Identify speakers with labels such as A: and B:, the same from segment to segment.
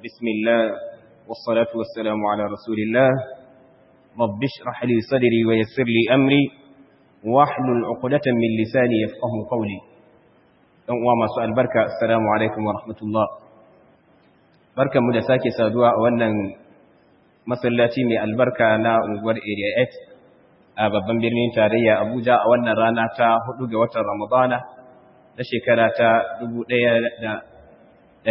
A: بسم الله والصلاة والسلام على رسول الله رب اشرح لي صدري ويسر لي أمري واحلل عقدة من لساني يفقه قولي وما سؤال بركة السلام عليكم ورحمة الله بركة مدساكي سادوا وانا masallaci mai albarka na unguwar area 8 a babban birnin tarayya abuja a wannan rana ta 4 ga watan ramadana na shekara ta 1446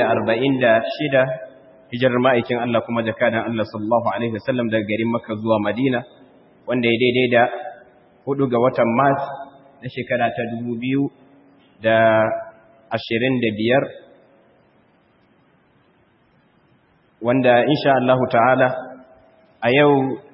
A: hijirar ma'aikin Allah kuma jakadan Allah sallallahu alaihi wasallam daga garin Makka zuwa Madina wanda ya daidai da 4 ga watan Mars na shekara ta 2025 wanda insha Allah ta'ala a yau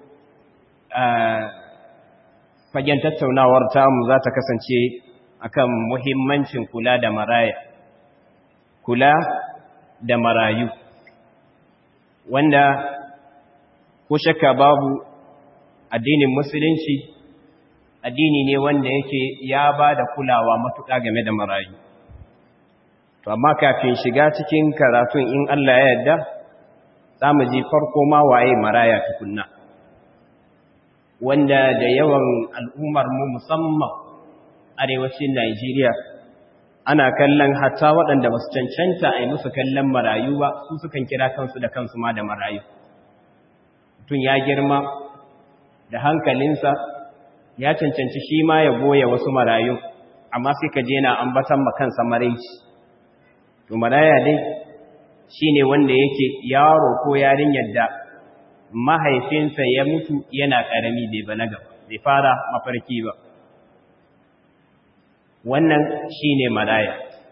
A: fagen tattaunawar tamu za ta kasance akan muhimmancin kula da maraya kula da marayu wanda ko shakka babu addinin musulunci addini ne wanda yake ya ba da kulawa matuƙa game da marayu to amma kafin shiga cikin karatun in Allah ya yarda za mu ji farko ma waye maraya tukunna wanda da yawan al'ummar mu musamman arewacin Najeriya ana kallon hatta waɗanda ba su cancanta a yi musu kallon marayu ba su sukan kira kansu da kansu ma da marayu tun ya girma da hankalinsa ya cancanci shi ma ya goya wasu marayu amma sai ka je na ambatan makansa maraici to maraya dai shi ne wanda yake yaro ko yarinyar da mahaifinsa ya mutu yana ƙarami bai balaga bai fara mafarki ba wannan shi ne maraya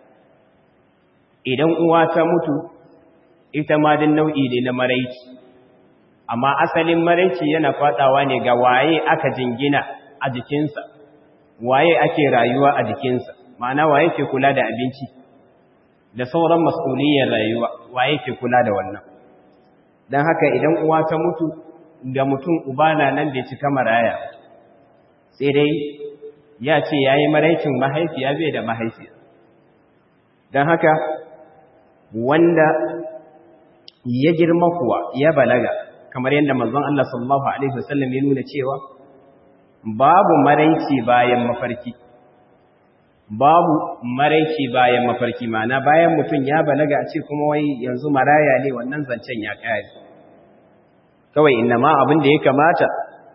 A: idan uwa ta mutu ita ma din nau'i ne na maraici amma asalin maraici yana fadawa ne ga waye aka jingina a jikinsa waye ake rayuwa a jikinsa ma'ana waye ke kula da abinci da sauran mas'uliyar rayuwa waye ke kula da wannan dan haka idan uwa ta mutu ga mutum uba na nan bai cika maraya sai dai ya ce yayi maraicin mahaifiya bai da mahaifiya dan haka wanda ya girma kuwa ya balaga kamar yadda manzon Allah sallallahu alaihi wasallam ya nuna cewa babu maraici bayan mafarki babu maraici bayan mafarki mana bayan mutum ya balaga a ce kuma wai yanzu maraya ne wannan zancen ya kare kawai inna ma abin da ya kamata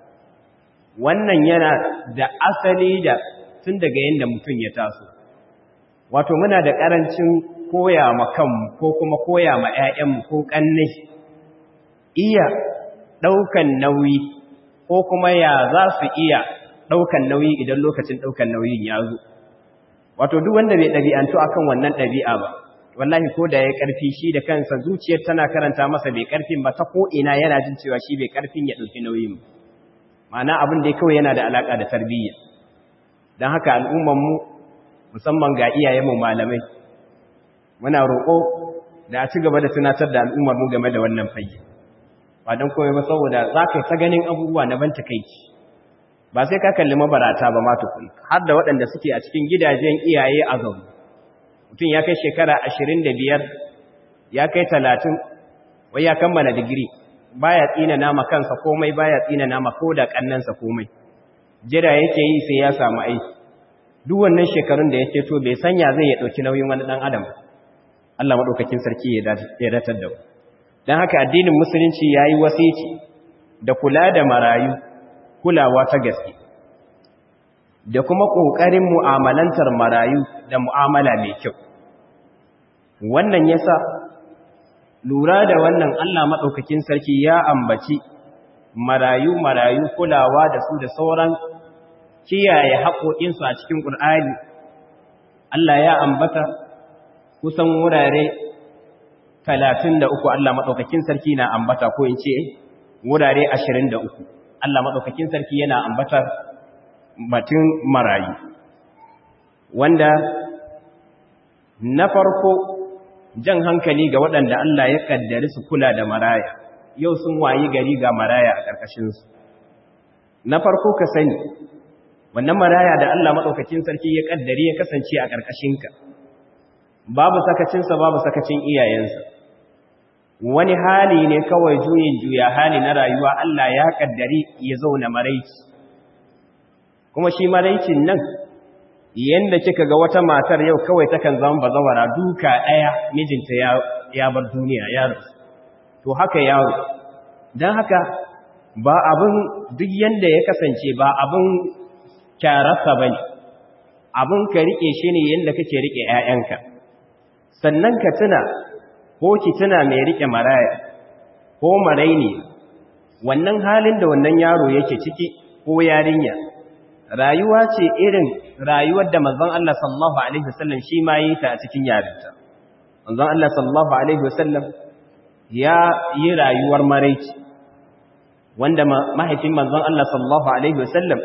A: wannan yana da asali da tun daga yadda mutum ya taso wato muna da ƙarancin koya ma kanmu ko kuma koya ma 'ya'yanmu ko ƙannai iya ɗaukan nauyi ko kuma ya za su iya ɗaukan nauyi idan lokacin ɗaukan nauyin ya zo wato duk wanda bai ɗabi'antu akan wannan ɗabi'a ba wallahi ko da ya ƙarfi shi da kansa zuciyar tana karanta masa bai ƙarfin ba ta ko ina yana jin cewa shi bai ƙarfin ya ɗauki nauyin ma'ana abin da kawai yana da alaƙa da tarbiyya don haka al'ummanmu musamman ga iyayenmu malamai muna roƙo da a ci gaba da tunatar da al'ummarmu game da wannan fayyi ba don komai ba saboda za ka yi ta ganin abubuwa na ban takaici ba sai ka kalli mabarata ba ma tukun har da waɗanda suke a cikin gidajen iyaye a zaune mutum ya kai shekara ashirin da biyar ya kai talatin wai ya kammala digiri baya tsina nama kansa komai baya tsina nama ko da ƙannansa komai jira yake yi sai ya samu aiki duk wannan shekarun da yake to bai sanya zai ya ɗauki nauyin wani ɗan adam Allah maɗaukakin sarki ya datar da don haka addinin musulunci ya yi wasici da kula da marayu kulawa ta gaske da kuma ƙoƙarin mu'amalantar marayu da mu'amala mai kyau wannan yasa lura da wannan Allah maɗaukakin sarki ya ambaci marayu marayu kulawa da su da sauran kiyaye haƙoƙinsu a cikin ƙur'ani Allah ya ambata kusan wurare talatin da uku Allah maɗaukakin sarki na ambata ko in ce wurare ashirin da uku Allah maɗaukakin sarki yana ambatar batun marayu wanda na farko jan hankali ga waɗanda Allah ya ƙaddari su kula da maraya yau sun wayi gari ga maraya a ƙarƙashinsu na farko ka sani wannan maraya da Allah maɗaukakin sarki ya ƙaddari ya kasance a ƙarƙashinka babu sakacinsa babu sakacin iyayensa wani hali ne kawai juyin juya hali na rayuwa Allah ya kaddari ya zauna maraici kuma shi maraicin nan yanda kika ga wata matar yau kawai takan zama bazawara duka daya mijinta ya ya bar duniya ya rasu to haka yaro dan haka ba abin duk yanda ya kasance ba abin kyararsa bane abin ka rike shi ne yanda kake rike ƴaƴanka sannan ka tuna ko ki tuna mai rike maraya ko maraini wannan halin da wannan yaro yake ciki ko yarinya rayuwa ce irin rayuwar da manzon Allah sallallahu alaihi wasallam shi ma yi ta a cikin yarinta manzon Allah sallallahu alaihi wasallam ya yi rayuwar maraici wanda mahaifin manzon Allah sallallahu alaihi wasallam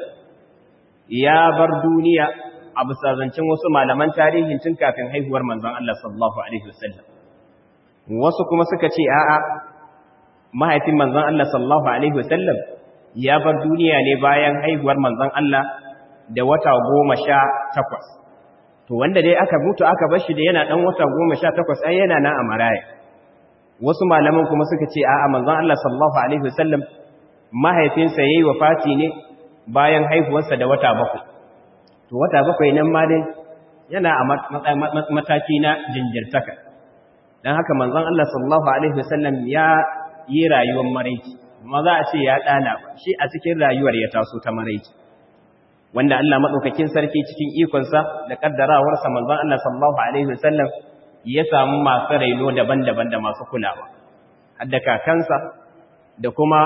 A: ya bar duniya a bisa zancen wasu malaman tarihin tun kafin haihuwar manzon Allah sallallahu alaihi wasallam wasu kuma suka ce a'a mahaifin manzon Allah sallallahu alaihi wasallam ya bar duniya ne bayan haihuwar manzon Allah da wata goma sha takwas to wanda dai aka mutu aka bar shi da yana dan wata goma sha takwas ai yana nan a maraya wasu malaman kuma suka ce a'a manzon Allah sallallahu alaihi wasallam mahaifinsa yayi wafati ne bayan haihuwarsa da wata bakwai to wata bakwai nan ma dai yana a mataki na jinjirtaka dan haka manzon Allah sallallahu alaihi wasallam ya yi rayuwar maraici ma za a ce ya ɗana ba shi a cikin rayuwar ya taso ta maraici wanda Allah maɗaukakin sarki cikin ikonsa da ƙaddarawarsa manzon Allah sallallahu alaihi wasallam ya samu masu raino daban-daban da masu kulawa hadda kakansa da kuma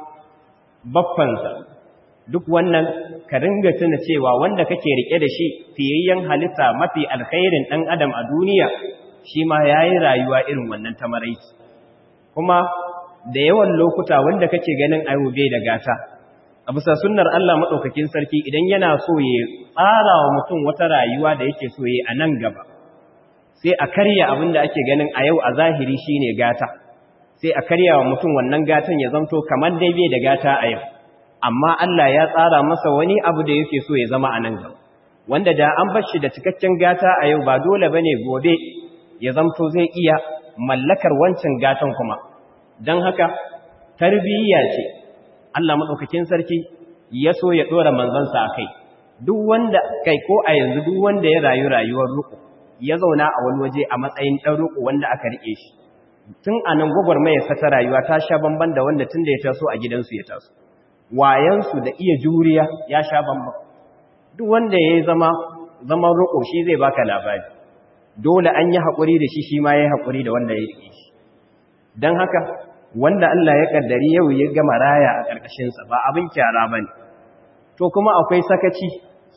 A: baffansa duk wannan ka ringa tuna cewa wanda kake rike da shi fiyayyen halitta mafi alkhairin ɗan adam a duniya shi ma yayi rayuwa irin wannan ta maraici kuma da yawan lokuta wanda kake ganin ayo bai da gata a bisa sunnar Allah madaukakin sarki idan yana so ya tsara wa mutum wata rayuwa da yake so ya a nan gaba sai a karya abin da ake ganin a yau a zahiri shine gata sai a karya wa mutum wannan gatan ya zanto kamar dai bai da gata a yau amma Allah ya tsara masa wani abu da yake so ya zama a nan gaba wanda da an bar shi da cikakken gata a yau ba dole bane gobe ya zanto zai iya mallakar wancan gatan kuma don haka tarbiyya ce Allah maɗaukakin sarki ya so ya ɗora manzansa a kai duk wanda kai ko a yanzu duk wanda ya rayu rayuwar ruku ya zauna a wani waje a matsayin ɗan ruku wanda aka riƙe shi tun a nan gwagwarmaya ta rayuwa ta sha bamban da wanda tun da ya taso a gidansu ya taso wayansu da iya juriya ya sha bamban duk wanda ya zama zaman ruku shi zai baka labari dole an yi haƙuri da shi shi ma ya yi haƙuri da wanda ya riƙe shi don haka wanda Allah ya kaddari yau ya gama raya a ƙarƙashinsa ba abin kyara ba ne to kuma akwai sakaci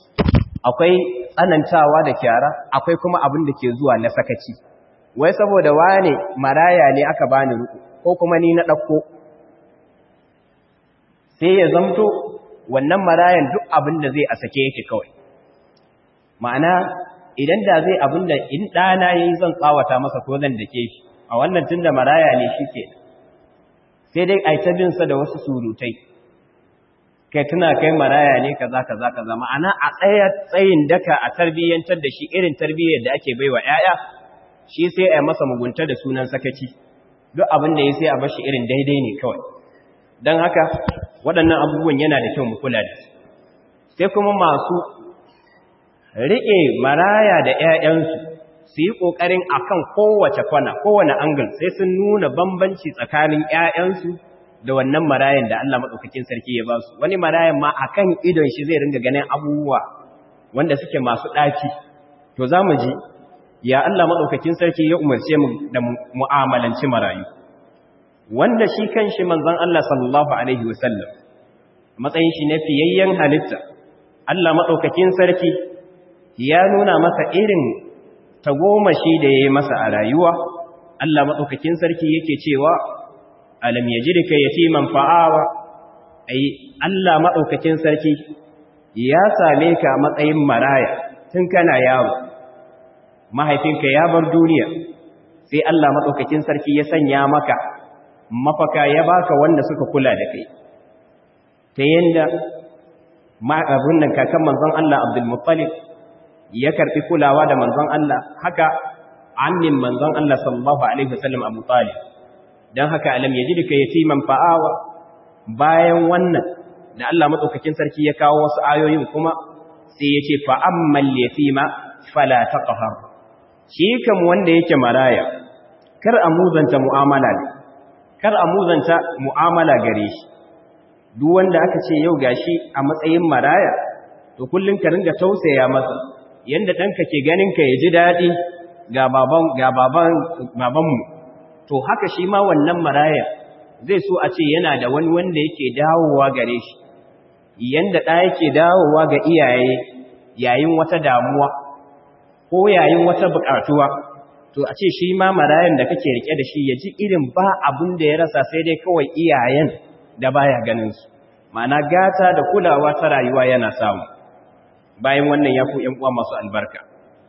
A: akwai tsanantawa da kyara akwai kuma abin da ke zuwa na sakaci wai saboda wane maraya ne aka bani ruku ko kuma ni na ɗauko sai ya zamto wannan marayan duk abin da zai a sake yake kawai ma'ana idan da zai abin da in ɗana ya yi zan tsawata masa ko zan dake shi a wannan tun da maraya ne shi ke sai dai a ta binsa da wasu surutai kai tuna kai maraya ne kaza kaza kaza ma'ana a tsaya tsayin daka a tarbiyyantar da shi irin tarbiyyar da ake baiwa 'ya'ya shi sai a masa mugunta da sunan sakaci duk abin da ya sai a bashi irin daidai ne kawai don haka waɗannan abubuwan yana da kyau mu kula da su sai kuma masu riƙe maraya da 'ya'yansu su yi ƙoƙarin a kan kowace kwana kowane angle sai sun nuna bambanci tsakanin 'ya'yansu da wannan marayan da Allah maɗaukakin sarki ya ba su wani marayan ma a kan idon shi zai ringa ganin abubuwa wanda suke masu ɗaci to za mu ji ya Allah maɗaukakin sarki ya umarce mu da mu'amalanci marayu wanda shi kan shi manzon Allah sallallahu alaihi wasallam matsayin shi na fiyayyen halitta Allah maɗaukakin sarki ya nuna masa irin tagomashi da ya yi masa a rayuwa Allah maɗaukakin sarki yake cewa alam ya ji da ka yatiman fa'awa ai Allah maɗaukakin sarki ya same ka matsayin maraya tun kana yawo mahaifinka ya bar duniya sai Allah maɗaukakin sarki ya sanya maka mafaka ya baka wanda suka kula da kai ta yanda abin nan kakan manzon Allah Abdul Muttalib ya karbi kulawa da manzon Allah haka ammin manzon Allah sallallahu alaihi wasallam Abu Talib dan haka alam yajidka yatiman fa'awa bayan wannan da Allah madaukakin sarki ya kawo wasu ayoyin kuma sai ya ce fa ammal yatima fala taqhar shi kam wanda yake maraya kar a muzanta mu'amala ne kar a muzanta mu'amala gare shi duk wanda aka ce yau gashi a matsayin maraya to kullun ka ringa tausaya masa yanda danka ke ganin ka yaji dadi ga baban ga baban babanmu to haka shi ma wannan maraya zai so a ce yana da wani wanda yake dawowa gare shi yanda da yake dawowa ga iyaye yayin wata damuwa ko yayin wata bukatuwa to a ce shi ma marayan da kake rike da shi ya ji irin ba abun da ya rasa sai dai kawai iyayen da baya ganin su ma'ana gata da kulawa ta rayuwa yana samu bayan wannan ya ku uwa masu albarka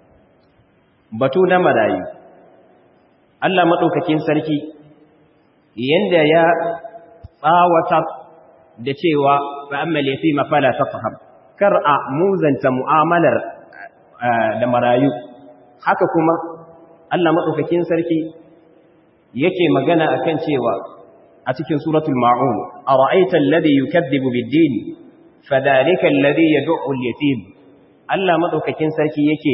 A: batu na marayu Allah madaukakin sarki yanda ya tsawata da cewa fa amma yatima fala tafham kar a muzanta mu'amalar da marayu haka kuma Allah maɗaukakin sarki yake magana akan cewa a cikin suratul ma'un ara'aita alladhi yukaththibu bid-din fadhalika alladhi yad'u al-yatim Allah maɗaukakin sarki yake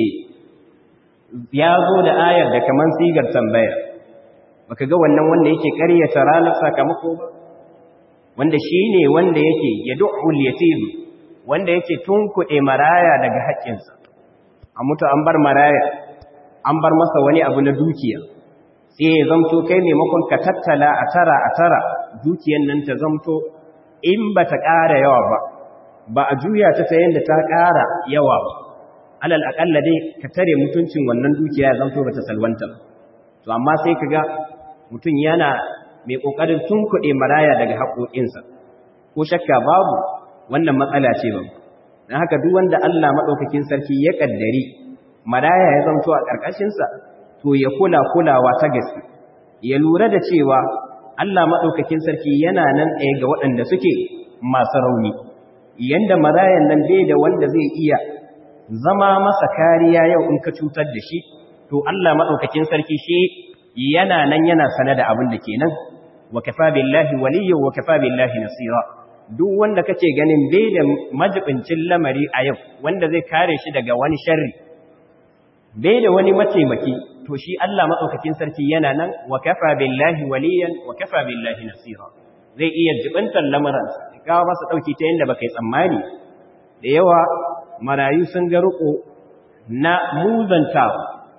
A: ya zo da ayar da kaman sigar tambaya baka ga wannan wanda yake ƙaryata ranar sakamako ba wanda shine wanda yake yad'u al-yatim wanda yake tunkuɗe maraya daga haƙƙinsa a mutu an bar maraya an bar masa wani abu na dukiya sai ya zamto kai maimakon ka tattala a tara a tara dukiyan nan ta zamto in ba ta ƙara yawa ba ba a juya ta ta yadda ta ƙara yawa ba alal aƙalla dai ka tare mutuncin wannan dukiya ya zamto ba ta salwanta to amma sai ka ga mutum yana mai ƙoƙarin tunkuɗe maraya daga haƙoƙinsa ko shakka babu wannan matsala ce ba don haka duk wanda Allah maɗaukakin sarki ya ƙaddari maraya ya zamto a ƙarƙashinsa to ya kula kulawa ta gaske ya lura da cewa Allah maɗaukakin sarki yana nan ɗaya ga waɗanda suke masu rauni yanda marayan nan bai da wanda zai iya zama masa kariya yau in ka cutar da shi to Allah maɗaukakin sarki shi yana nan yana sane da abin da ke nan wa kafa billahi waliyyu wa kafa billahi nasira duk wanda kake ganin bai da majibincin lamari a yau wanda zai kare shi daga wani sharri bai da wani mataimaki to shi Allah madaukakin sarki yana nan wa kafa billahi waliyan wa kafa billahi nasira zai iya jibantar lamarin kawo masa dauki ta yanda baka yi tsammani da yawa marayu sun ga riko na muzantawa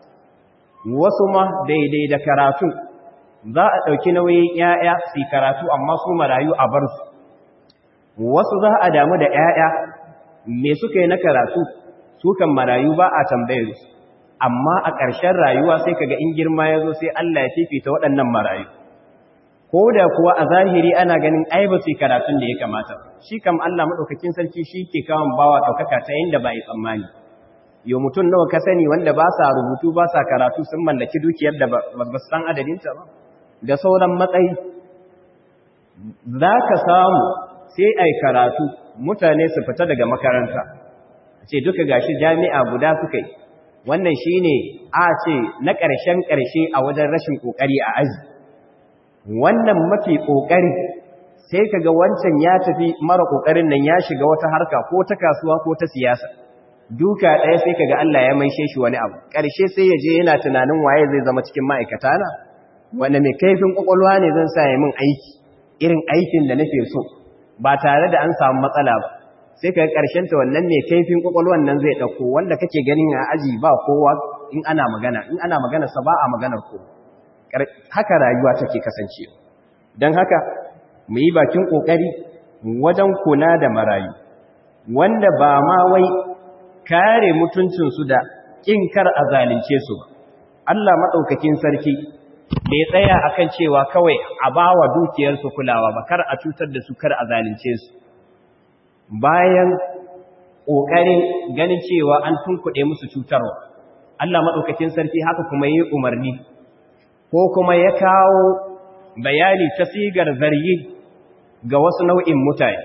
A: wasu ma daidai da karatu za a ɗauki nauyin ‘ya'ya su karatu amma su marayu a bar su wasu za a damu da ‘ya'ya me suka yi na karatu su kan marayu ba a tambayar su amma a ƙarshen rayuwa sai kaga in girma ya zo sai Allah ya fifita waɗannan marayu ko da kuwa a zahiri ana ganin ai ba su karatun da ya kamata shi kam Allah maɗaukakin sarki shi ke kawon bawa ɗaukaka ta yadda ba yi tsammani yau mutum nawa ka sani wanda ba sa rubutu ba sa karatu sun mallaki dukiyar da ba su san adadinta ba da sauran matsayi za ka samu sai ai karatu mutane su fita daga makaranta ce duka gashi jami'a guda suka yi wannan shine a ce na ƙarshen ƙarshe a wajen rashin ƙoƙari a aji wannan mafi ƙoƙari sai kaga wancan ya tafi mara ƙoƙarin nan ya shiga wata harka ko ta kasuwa ko ta siyasa duka ɗaya sai kaga Allah ya maishe shi wani abu ƙarshe sai ya je yana tunanin waye zai zama cikin ma'aikata na wanda mai kaifin ƙwaƙwalwa ne zan sa ya min aiki irin aikin da nake so ba tare da an samu matsala ba sai ka ƙarshen ta wannan mai kaifin ƙwaƙwalwan nan zai ɗauko wanda kake ganin a aji ba kowa in ana magana in ana magana sa ba a maganar ko haka rayuwa take kasance don haka mu yi bakin ƙoƙari wajen kula da marayu wanda ba ma wai kare mutuncinsu da ƙin kar a zalunce su ba Allah maɗaukakin sarki bai tsaya akan cewa kawai a bawa dukiyarsu kulawa ba kar a cutar da su kar a zalunce su bayan ƙoƙarin ganin cewa an tunkuɗe musu cutarwa Allah maɗaukakin sarki haka kuma yi umarni ko kuma ya kawo bayani ta sigar zargi ga wasu nau'in mutane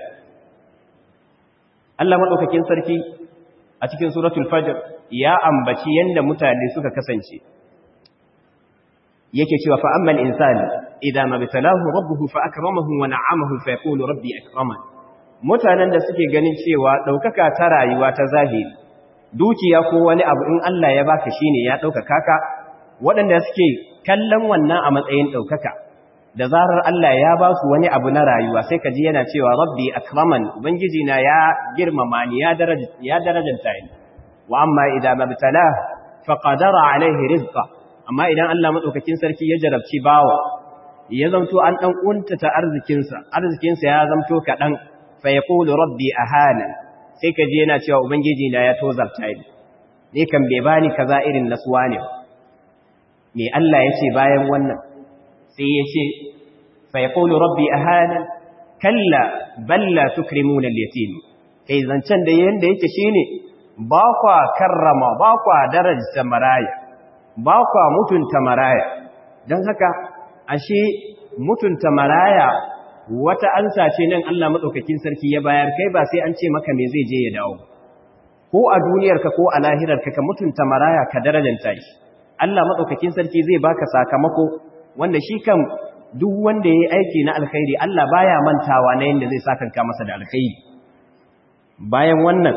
A: Allah maɗaukakin sarki a cikin suratul fajr ya ambaci yanda mutane suka kasance yake cewa fa ammal insani idza mabtalahu rabbuhu fa akramahu wa na'amahu fa yaqulu rabbi akraman mutanen da suke ganin cewa daukaka ta rayuwa ta zahiri dukiya ko wani abu in Allah ya baka shine ya daukaka ka waɗanda suke kallon wannan a matsayin daukaka da zarar Allah ya ba su wani abu na rayuwa sai ka ji yana cewa rabbi akraman ubangiji na ya girmama ni ya daraja ya darajanta ni wa amma idza mabtala fa qadara alaihi rizqa amma idan Allah madaukakin sarki ya jarabci bawa ya zamto an dan kuntata arzikinsa arzikinsa ya zamto kadan fa yaqulu rabbi ahana sai ka ji yana cewa ubangiji na ya tozarta ni ne kan bai bani kaza irin nasuwa ne me Allah ya ce bayan wannan sai ya ce faikulu rabbi a hannun kalla balla tukrimuna al-yatim kai zancen da yanda yake shine ba kwa karrama ba kwa daraja maraya ba kwa mutunta maraya don haka ashe mutunta maraya wata ansa ce nan Allah madaukakin sarki ya bayar kai ba sai an ce maka me zai je ya dawo ko a duniyarka ko a lahirarka ka mutunta maraya ka darajanta shi Allah madaukakin sarki zai baka sakamako wanda shi kan duk wanda ya yi aiki na alkhairi Allah baya mantawa na yadda zai sakanka masa da alkhairi bayan wannan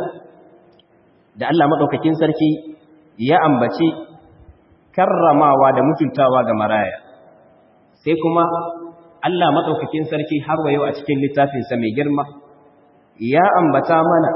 A: da Allah maɗaukakin sarki ya ambaci karramawa da mutuntawa ga maraya sai kuma Allah maɗaukakin sarki har wayo a cikin littafinsa mai girma ya ambata mana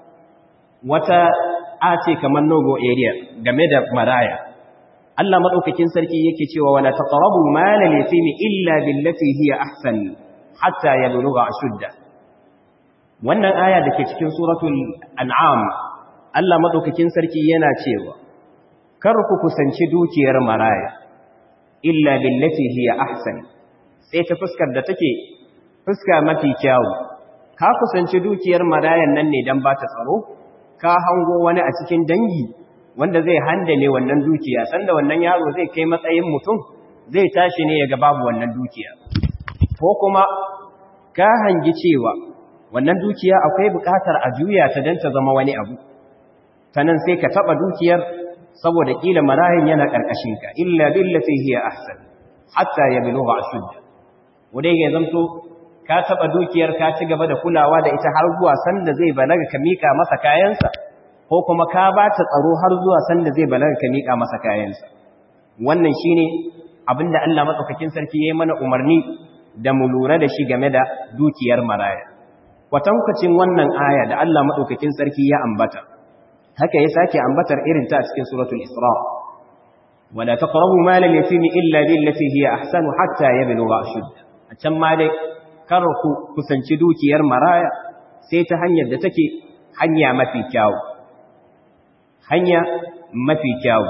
A: wata ace kamar nogo area game da maraya Allah madaukakin sarki yake cewa wala taqrabu malal yatimi illa billati hiya ahsan hatta yablugha ashudda wannan aya dake cikin suratul an'am Allah madaukakin sarki yana cewa kar ku kusanci dukiyar maraya illa billati hiya ahsan sai ta fuskar da take fuska mafi kyau ka kusanci dukiyar marayan nan ne dan ba ta tsaro ka hango wani a cikin dangi wanda zai handale wannan dukiya sanda wannan yaro zai kai matsayin mutum zai tashi ne ya ga babu wannan dukiya ko kuma ka hangi cewa wannan dukiya akwai buƙatar a juya ta don ta zama wani abu ta nan sai ka taɓa dukiyar saboda ƙila marayin yana ƙarƙashinka illa billati hiya ahsan hatta ya bilugha ashudda wadai ya zamto ka taɓa dukiyar ka ci gaba da kulawa da ita har zuwa sanda zai balaga ka mika masa kayansa ko kuma ka ba ta tsaro har zuwa sanda zai balaga ka miƙa masa kayansa wannan shine abinda Allah madaukakin sarki yayi mana umarni da mu lura da shi game da dukiyar maraya kwatankwacin wannan aya da Allah madaukakin sarki ya ambata haka ya sake ambatar irin ta cikin suratul isra wala taqrabu malal yatimi illa billati hiya ahsanu hatta yablugha ashudda a can ma dai kar ku kusanci dukiyar maraya sai ta hanyar da take hanya mafi kyawu hanya mafi kyawu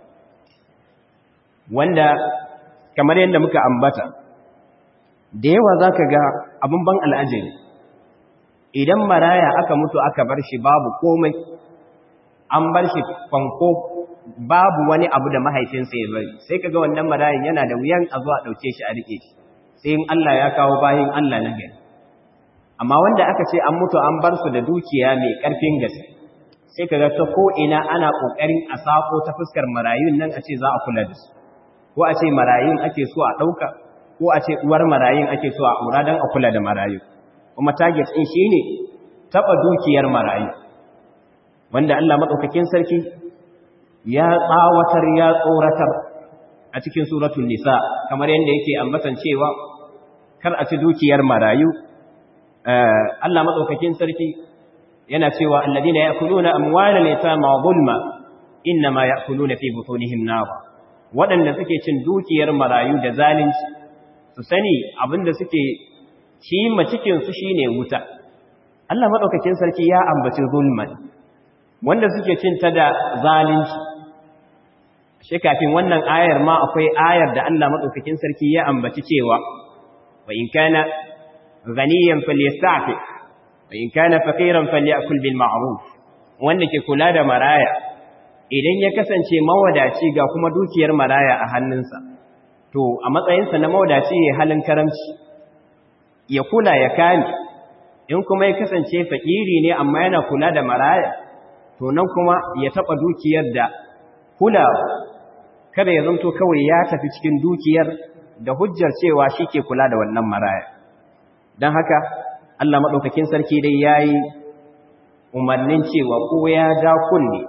A: wanda kamar yadda muka ambata da yawa za ka ga abin ban al'ajabi idan maraya aka mutu aka bar shi babu komai an bar shi kwanko babu wani abu da mahaifinsa ya bari sai ka ga wannan marayan yana da wuyan a zuwa ɗauke shi a riƙe shi sai in Allah ya kawo bayan Allah na gari amma wanda aka ce an mutu an bar su da dukiya mai ƙarfin gaske sai ka ga ta ko'ina ana ƙoƙarin a sako ta fuskar marayun nan a ce za a kula da su ko a ce marayun ake so a ɗauka ko a ce uwar marayun ake so a ƙura don a kula da marayu kuma target ɗin shi ne taɓa dukiyar marayu wanda Allah maɗaukakin sarki ya tsawatar ya tsoratar a cikin suratul nisa kamar yadda yake ambatan cewa kar a ci dukiyar marayu Allah maɗaukakin sarki yana cewa alladina ya'kuluna amwalal yatama zulma inma ya'kuluna fi butunihim nar wadanda suke cin dukiyar marayu da zalunci su sani abinda suke ci ma cikin su shine wuta Allah madaukakin sarki ya ambaci zulman wanda suke cin ta da zalunci shi kafin wannan ayar ma akwai ayar da Allah madaukakin sarki ya ambaci cewa wa in kana ghaniyan falyasta'fif in kana faqiran falyakul bil ma'ruf wanda ke kula da maraya idan ya kasance mawadaci ga kuma dukiyar maraya a hannunsa to a matsayinsa na mawadaci ya halin karamci ya kula ya kame in kuma ya kasance fakiri ne amma yana kula da maraya to nan kuma ya taba dukiyar da kula kada ya zanto kawai ya tafi cikin dukiyar da hujjar cewa shi ke kula da wannan maraya don haka Allah maɗaukakin sarki dai ya yi umarnin cewa ko ya ja kunne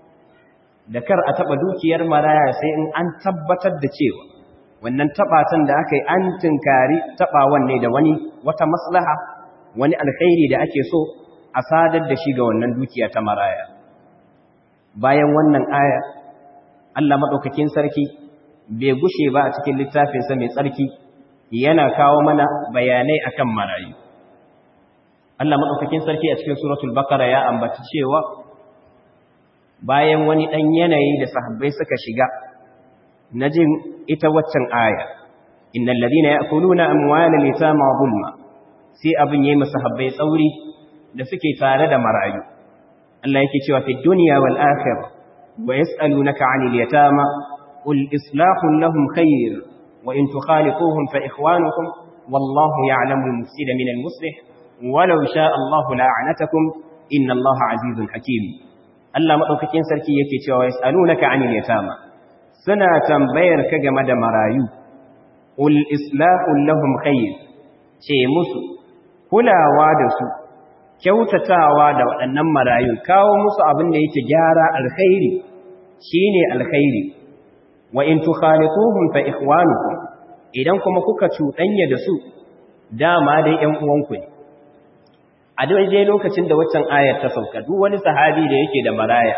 A: da kar a taɓa dukiyar maraya sai in an tabbatar da cewa wannan taɓatan da aka yi an tunkari taɓawan ne da wani wata maslaha wani alkhairi da ake so a sadar da shi ga wannan dukiya ta maraya bayan wannan aya Allah maɗaukakin sarki bai gushe ba a cikin littafinsa mai tsarki yana kawo mana bayanai akan marayu Allah maɗaukakin sarki a cikin suratul bakara ya ambaci cewa bayan wani ɗan yanayi da sahabbai suka shiga na jin ita waccan aya innal ladina ya'kuluna amwalal yatama zulma sai abin yayi masahabbai tsauri da suke tare da marayu Allah yake cewa fi dunya wal akhirah wa yas'alunaka 'anil yatama qul islahun lahum khair wa in tukhaliquhum fa ikhwanukum wallahu ya'lamu al-mufsida min al-muslih walau sha'a Allahu la'anatakum inna Allaha 'azizun hakim Allah madaukakin sarki yake cewa yas'alunaka 'anil yatama suna tambayar ka game da marayu qul islahun lahum khair ce musu kulawa da su kyautatawa da waɗannan marayu kawo musu abin da yake gyara alkhairi shine alkhairi wa in tukhalituhum fa ikhwanukum idan kuma kuka cuɗanya da su dama dai ƴan uwanku ne a daidai lokacin da waccan ayar ta sauka duk wani sahabi da yake da maraya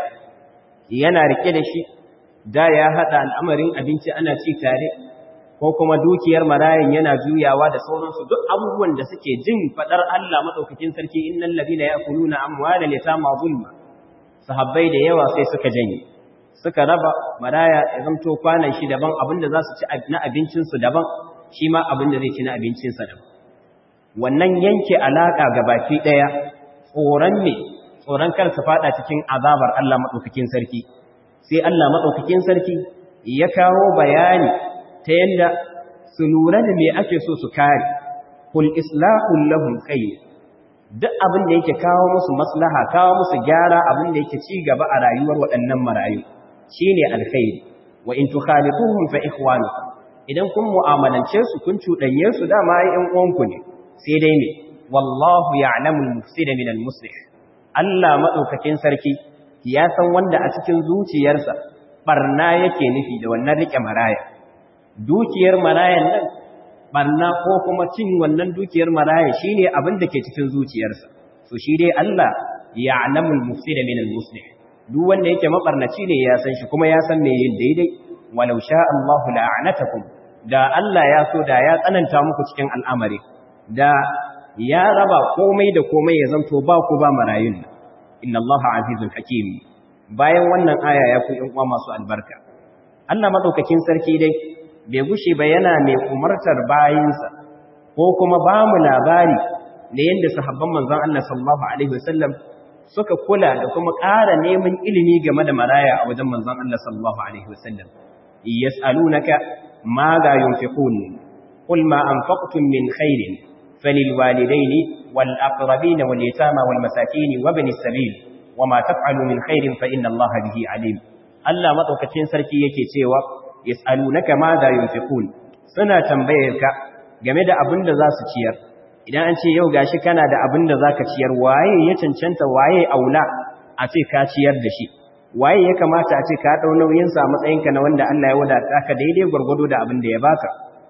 A: yana rike da shi da ya hada al'amarin abinci ana ci tare ko kuma dukiyar marayan yana juyawa da sauransu duk abubuwan da suke jin fadar Allah madaukakin sarki innal ladina ya'kuluna amwalal yatama zulma sahabbai da yawa sai suka janye suka raba maraya ya zamto kwanan shi daban abinda za su ci na abincin su daban shi ma abinda zai ci na abincin sa daban wannan yanke alaka gabaki daya tsoron ne tsoron kar su fada cikin azabar Allah madaukakin sarki sai Allah madaukakin sarki ya kawo bayani ta yadda su lura da me ake so su kare kul islahun lahum khayr duk abin da yake kawo musu maslaha kawo musu gyara abin da yake ci gaba a rayuwar waɗannan marayu shine alkhairi wa in tukhalifuhum fa ikhwanukum idan kun mu'amalance su kun cuɗanye su dama ai ƴan uwanku ne sai dai ne wallahu ya'lamu al-mufsida min al-muslih Allah madaukakin sarki ya san wanda a cikin zuciyarsa barna yake nufi da wannan rike maraya dukiyar marayan nan barna ko kuma cin wannan dukiyar maraya shine abin da ke cikin zuciyarsa so shi dai Allah ya'lamul mufsida min al-muslih duk wanda yake mabarnaci ne ya san shi kuma ya san me yin daidai walau sha Allahu la'anatakum da Allah ya so da ya tsananta muku cikin al'amari da ya raba komai da komai ya zanto ba ku ba marayun inna Allaha azizul hakim bayan wannan aya ya ku yan uwa masu albarka Allah madaukakin sarki dai bai gushe ba yana mai umartar bayinsa ko kuma ba mu labari da yadda sahabban manzon Allah sallallahu alaihi wasallam suka kula da kuma ƙara neman ilimi game da maraya a wajen manzon Allah sallallahu alaihi wasallam yas'alunaka ma ga yunfiqun qul ma anfaqtum min khairin falilwalidaini wal aqrabin wal yatama wal masakin wa ibnis sabil wama taf'alu min khairin fa inna Allah bihi alim Allah madaukakin sarki yake cewa yas'alunaka ma za yunfiqun suna tambayar ka game da abin da za su ciyar idan an ce yau gashi kana da abin da zaka ciyar waye ya cancanta waye aula a ce ka ciyar da shi waye ya kamata a ce ka dau nauyin sa matsayinka na wanda Allah ya wadata ka daidai gurgudu da abin da ya baka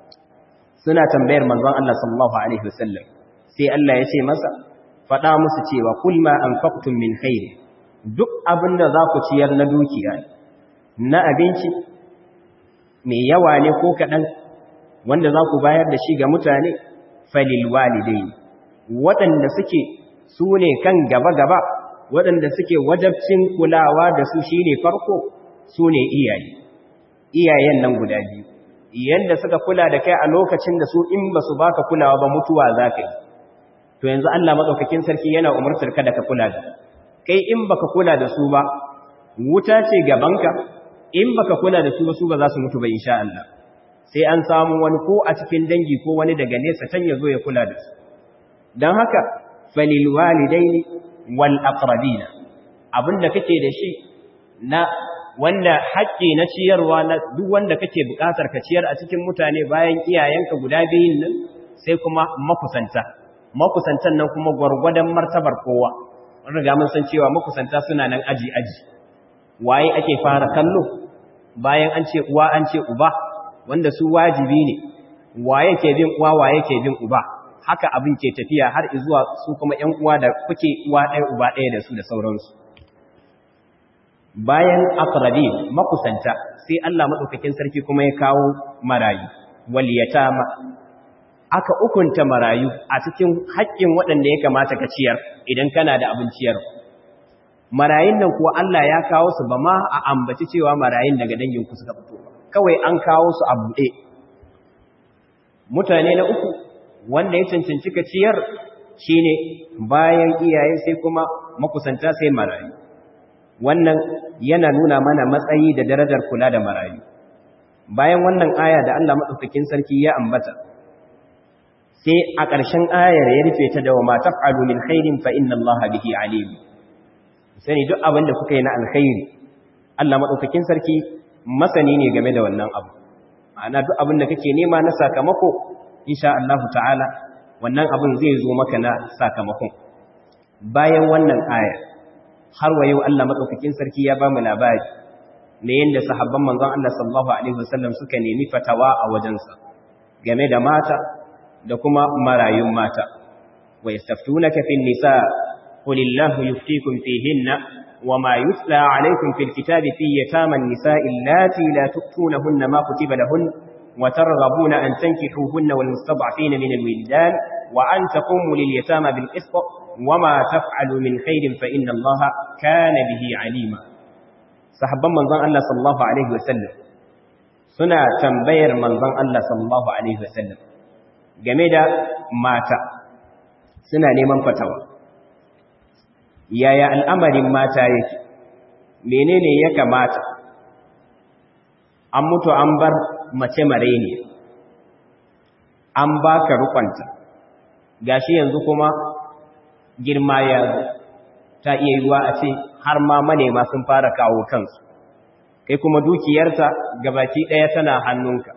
A: suna tambayar manzon Allah sallallahu alaihi wasallam sai Allah ya ce masa faɗa musu cewa kul ma anfaqtum min khair duk abin da za ku ciyar na dukiya na abinci mai yawa ne ko kaɗan wanda za ku bayar da shi ga mutane falil walidai waɗanda suke su ne kan gaba-gaba waɗanda suke wajabcin kulawa da su shi ne farko su ne iyaye iyayen nan guda biyu yadda suka kula da kai a lokacin da su in ba su baka kulawa ba mutuwa za ka yi to yanzu Allah maɗaukakin sarki yana umartar ka da ka kula da kai in baka kula da su ba wuta ce gabanka in baka kula da su ba su ba za su mutu ba insha Allah sai an samu wani ko a cikin dangi ko wani daga nesa can ya zo ya kula da su don haka falil walidaini wal aqrabina abinda kake da shi na wanda haƙƙi na ciyarwa na duk wanda kake buƙatar ka ciyar a cikin mutane bayan iyayenka guda biyun nan sai kuma makusanta makusantan nan kuma gwargwadon martabar kowa mun riga mun san cewa makusanta suna nan aji aji waye ake fara kallo bayan an ce uwa an ce uba wanda su wajibi ne waye ke bin uwa waye ke bin uba haka abin ke tafiya har zuwa su kuma ƴan uwa da kuke uwa ɗaya uba ɗaya da su da sauransu bayan aqrabi makusanta sai Allah madaukakin sarki kuma ya kawo marayu wal yatama aka ukunta marayu a cikin haƙƙin waɗanda ya kamata ka ciyar idan kana da abin ciyar marayun nan kuwa Allah ya kawo su ba ma a ambaci cewa marayun daga dangin ku suka fito kawai an kawo su a buɗe mutane na uku wanda ya cancanci ka ciyar shine bayan iyaye sai kuma makusanta sai marayu wannan yana nuna mana matsayi da darajar kula da marayu bayan wannan aya da Allah madaukakin sarki ya ambata sai a ƙarshen ayar ya rufe ta da wa ma taf'alu min khairin fa inna Allaha bihi alim sani duk abin da kuka yi na alkhairi Allah madaukakin sarki masani ne game da wannan abu ma'ana duk abin da kake nema na sakamako insha Allah ta'ala wannan abin zai zo maka na sakamakon bayan wannan aya har wa yau Allah madaukakin sarki ya ba mu labari ne yanda sahabban manzon Allah sallallahu alaihi wasallam suka nemi fatawa a wajensa game da mata da kuma marayun mata wa yastaftunaka fin nisa qulillahu yuftikum fihinna وما يتلى عليكم في الكتاب في يتامى النساء اللاتي لا تؤتونهن ما كتب لهن وترغبون أن تنكحوهن والمستضعفين من الولدان وأن تقوموا لليتامى بالقسط وما تفعلوا من خير فإن الله كان به عليما صحبا من ظن الله صلى الله عليه وسلم سنة تنبير من ظن الله صلى الله عليه وسلم جميلة مات سنة لمن فتوى yaya al'amarin mata yake menene ya kamata an mutu an bar mace mare ne an baka rukwanta gashi yanzu kuma girma ya ta iya yiwuwa a ce har ma manema sun fara kawo kansu kai kuma dukiyarta gabaki ɗaya tana hannunka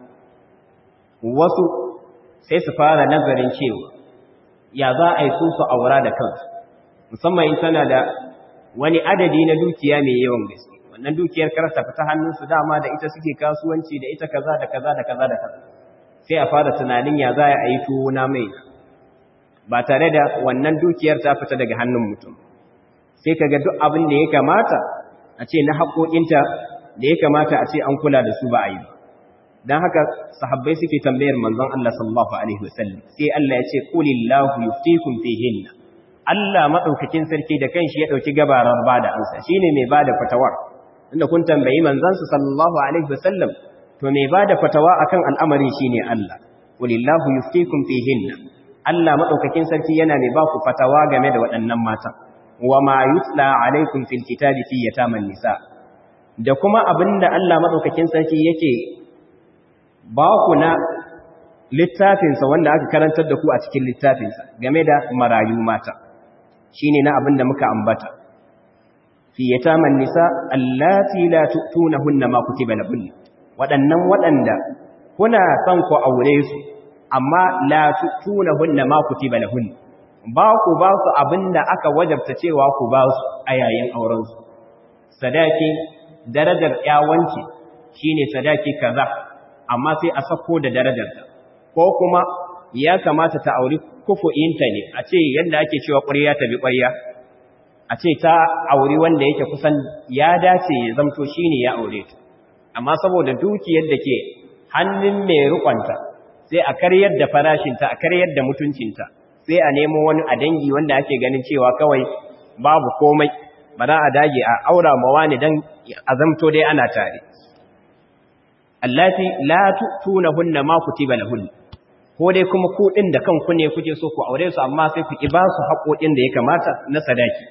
A: wasu sai su fara nazarin cewa ya za a yi su su aura da kansu musamman in tana da wani adadi na dukiya mai yawan gaske wannan dukiyar karta fita hannunsu dama da ita suke kasuwanci da ita kaza da kaza da kaza da kaza sai a fara tunanin ya za a yi tuwo na mai ba tare da wannan dukiyar ta fita daga hannun mutum sai kaga duk abin da ya kamata a ce na haƙoƙinta da ya kamata a ce an kula da su ba a yi ba don haka sahabbai suke tambayar manzon Allah sallallahu alaihi wasallam sai Allah ya ce qulillahu yuftikum fihinna Allah maɗaukakin sarki da kanshi ya ɗauki gabarar ba da ansa shi ne mai ba da fatawar inda kun tambayi manzansu sallallahu alaihi wasallam to mai ba da fatawa a kan al'amari shi ne Allah walillahu yuftikum fihinna Allah maɗaukakin sarki yana mai ba ku fatawa game da waɗannan mata wa ma yutla alaikum fil kitabi fi yataman nisa da kuma abinda Allah maɗaukakin sarki yake ba ku na littafinsa wanda aka karantar da ku a cikin littafinsa game da marayu mata shine na abin da muka ambata fi yataman nisa allati la tu'tunahunna ma kutiba lahunna wadannan wadanda kuna son ku aure su amma la tu'tunahunna ma kutiba lahunna ba ku ba su abinda aka wajabta cewa ku ba su a yayin auren su sadaki darajar yawanci shine sadaki kaza amma sai a sako da darajarta ko kuma ya kamata ta auri kufu'inta ne a ce yadda ake cewa ƙwarya ta bi ƙwarya a ce ta auri wanda yake kusan ya dace ya zamto shi ne ya aure ta amma saboda dukiyar da ke hannun mai rukwanta sai a karyar da farashinta a karyar da mutuncinta sai a nemo wani a dangi wanda ake ganin cewa kawai babu komai ba za a dage a aura mawa ne don a zamto dai ana tare allati la tu'tunahunna ma kutiba lahunna ko dai kuma ku din da kanku ne kuke so ku aure su amma sai ku ki ba su haƙoƙin da ya kamata na sadaki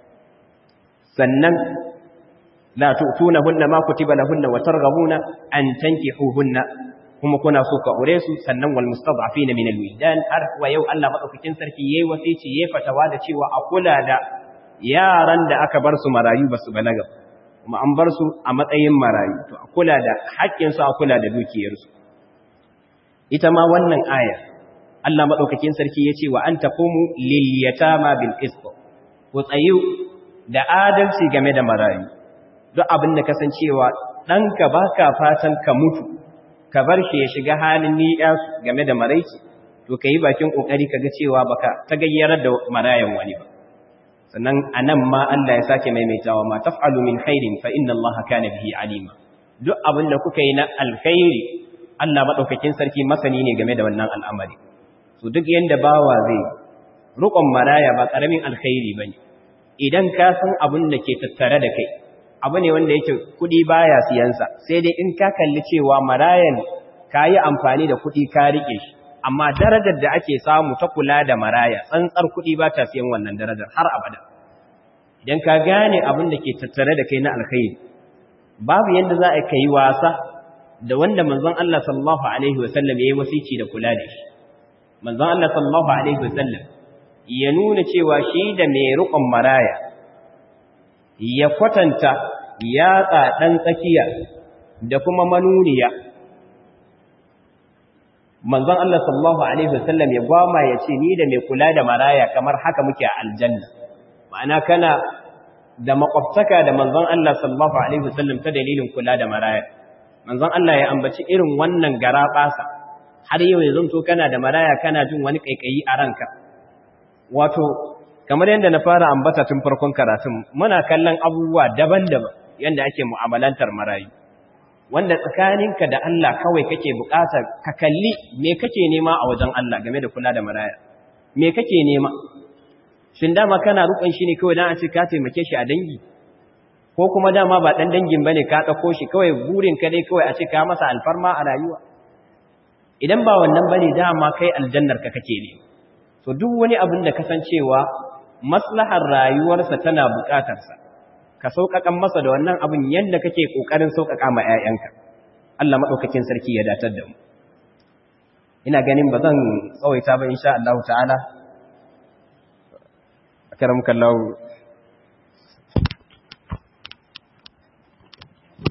A: sannan la tu'tunahunna ma kutiba lahunna wa targhabuna an tankihuhunna kuma kuna so ku aure su sannan wal mustad'afina min al wildan har wa yau Allah madaukakin sarki yayi wasici yayi fatawa da cewa a kula da yaran da aka bar su marayu basu balaga kuma an bar su a matsayin marayu to a kula da haƙƙinsu a kula da dukiyarsu ita ma wannan aya Allah maɗaukakin sarki ya ce wa an taqumu lil yatama bil qist ku tsayu da adalci game da marayu duk abin da kasancewa ɗanka baka fatan ka mutu ka bar shi ya shiga halin ni'ya game da maraici to kai bakin kokari kaga cewa baka ta gayyarar da marayan wani ba sannan anan ma Allah ya sake maimaitawa ma taf'alu min khairin fa inna Allah kana bihi alima duk abin da kuka yi na alkhairi Allah madaukakin sarki masani ne game da wannan al'amari so duk yanda bawa zai rukun maraya ba karamin alkhairi bane idan ka san abin da ke tattare da kai abu ne wanda yake kudi baya siyansa sai dai in ka kalli cewa marayan kayi amfani da kudi ka rike shi amma darajar da ake samu ta kula da maraya tsantsar kudi ba ta siyan wannan darajar har abada idan ka gane abin da ke tattare da kai na alkhairi babu yanda za a kai wasa da wanda manzon Allah sallallahu alaihi wasallam yayi wasici da kula da shi manzon Allah sallallahu alaihi wasallam ya nuna cewa shi da mai rukun maraya ya kwatanta yatsa ɗan tsakiya da kuma manuniya manzon Allah sallallahu alaihi wasallam ya gwama ya ce ni da mai kula da maraya kamar haka muke a aljanna ma'ana kana da makwabtaka da manzon Allah sallallahu alaihi wasallam ta dalilin kula da maraya manzon Allah ya ambaci irin wannan garabasa har yau ya zanto kana da maraya kana jin wani kaikayi a ranka wato kamar yadda na fara ambata tun farkon karatun muna kallon abubuwa daban-daban yadda ake mu'amalantar marayu wanda tsakaninka da Allah kawai kake bukatar ka kalli me kake nema a wajen Allah game da kula da maraya me kake nema shin dama kana rukun shi ne kawai dan a ce ka taimake shi a dangi ko kuma dama ba dan dangin bane ka dauko shi kawai burin ka dai kawai a ce ka masa alfarma a rayuwa idan ba wannan bane dama kai aljannar ka kake ne to duk wani abin da kasancewa maslahar rayuwarsa tana bukatarsa ka sauƙaƙan masa da wannan abin yadda kake ƙoƙarin sauƙaƙa ma 'ya'yanka Allah maɗaukakin sarki ya datar da mu ina ganin ba zan tsawaita ba insha Allah ta'ala akaram kallahu